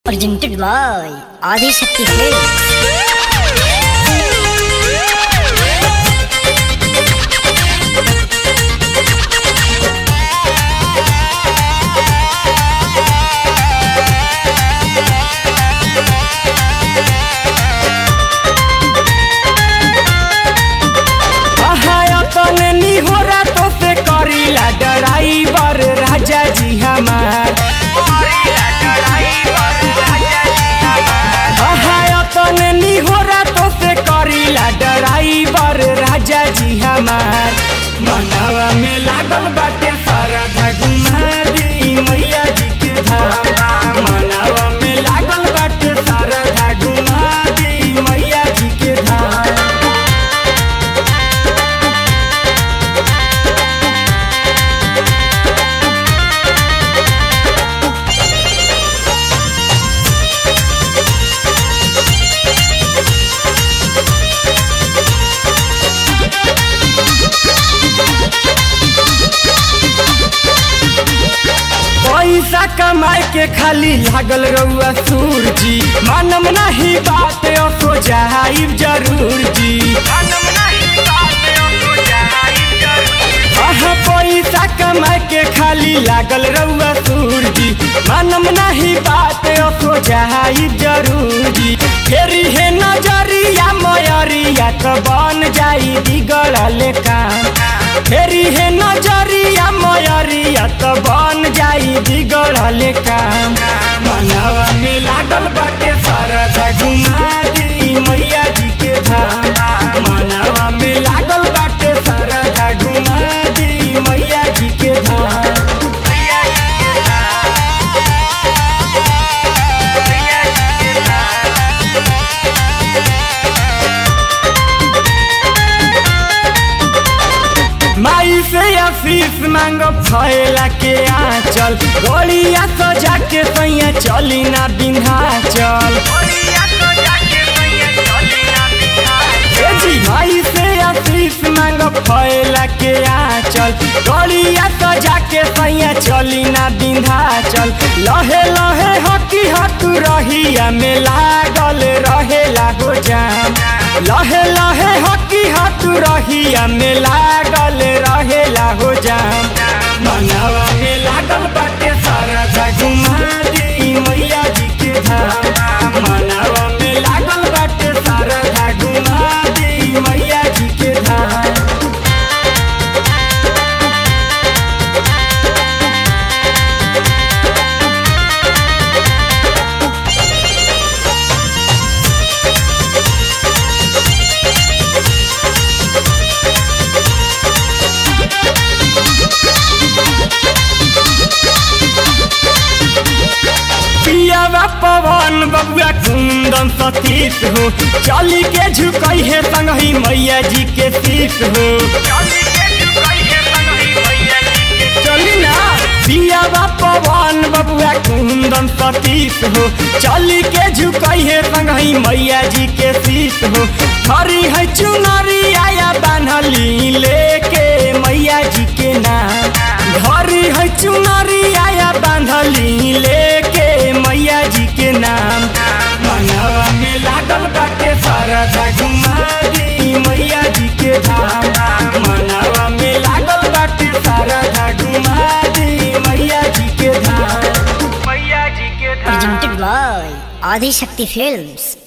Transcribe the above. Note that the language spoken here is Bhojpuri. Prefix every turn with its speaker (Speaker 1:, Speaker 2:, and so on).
Speaker 1: presented by Adi Shakti Films.
Speaker 2: तने निहोरा तो से करीला ड्राइवर राजा जी हमार तने निहोरा तो से करीला ड्राइवर राजा जी हमार मनवा में लागल बाटे सारा घुमा दी मैया जी के धाम मनवा में लागल बाटे सारा घुमा दी मैया जी के धाम पैसा कमाए के खाली लागल रउआ सूर जी मानम नहीं बात असो जाइब जरूर जी आहा पैसा कमाए के खाली लागल रउआ सूर जी मानम नहीं बात असो जाइब जरूर जी फेरी है नजरिया मयरिया तो बन जाई बिगड़ल काम फेरी है नजरिया मयरिया तो बन जाई बिगड़ल काम मनवा में लागल बाटे सरदा घुमा दी मैया जी के धाम मनवा में लागल बाटे सरदा घुमा दी मैया जी के धाम माई से आशीष मांग फैला के आंचल गोलिया सजा के सैया चली ना बिन्हाचल ए जी माई से आशीष मांग फैला के आंचल गोलिया सजा के सैया चली ना बिन्हाचल लहे लहे हकी हक रहिया में लागल रहेला हो जाम लहे लहे हकी हक रहिया में लागल रहेला हो जाम मनवा में लागल बाटे सारा घुमा दी मैया जी के धाम मनवा में लागल बाटे सारा घुमा दी मैया जी के धाम पियावा पवन बबुआ कुंदन सतीश हो चली के झुकई है संगही मैया जी के शीश हो चली ना पियावा पवन बबुआ कुंदन सतीश हो चली के झुकई है संगही मैया जी के शीश हो हरी है चुनरी आया बान्हली लेके मैया जी के नाम हरी है चुनरी आया बान्हली लेके मैया जी के नाम मनवा में लागल बाटे सारा घुमा दी मैया जी के धाम मनवा में लागल बाटे सारा घुमा दी मैया जी के धाम मैया जी के धाम
Speaker 1: Presented by Adi Shakti Films.